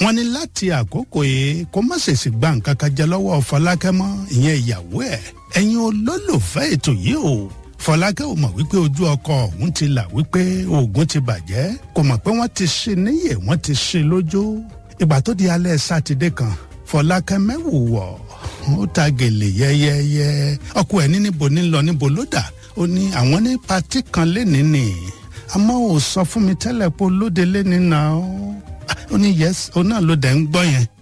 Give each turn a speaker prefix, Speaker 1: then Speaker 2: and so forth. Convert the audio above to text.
Speaker 1: wọ́n ní láti àkókò yìí kó má ṣèṣì gba nǹkan kan jẹ lọ́wọ́ fọlákẹ́ mọ́ ìyẹn ìyàwó ẹ̀ ẹ̀yin olólùfẹ́ ètò yìí o fọlákẹ́ ò mọ̀ wípé ojú ọkọ ọ̀hún ti là wípé oògùn ti bàjẹ́ kò mọ̀ pé wọ́n ti ṣe níyè wọ́n ti ṣe lójú ìgbà tó di alẹ́ sátidé kan fọlákẹ́ mẹ́wùwọ̀ ó ta gèlè yẹ́yẹ́yẹ́ ọkọ ẹ̀ ní níbo ní lọ níbo ló dà ó ní àwọn ní patí kan lénìí nì àmọ́ ò sọ fún mi tẹ́lẹ̀ pé olóde lénìí náà ó ní yẹ́sì ó náà ló dẹ̀ ń gbọ́ yẹn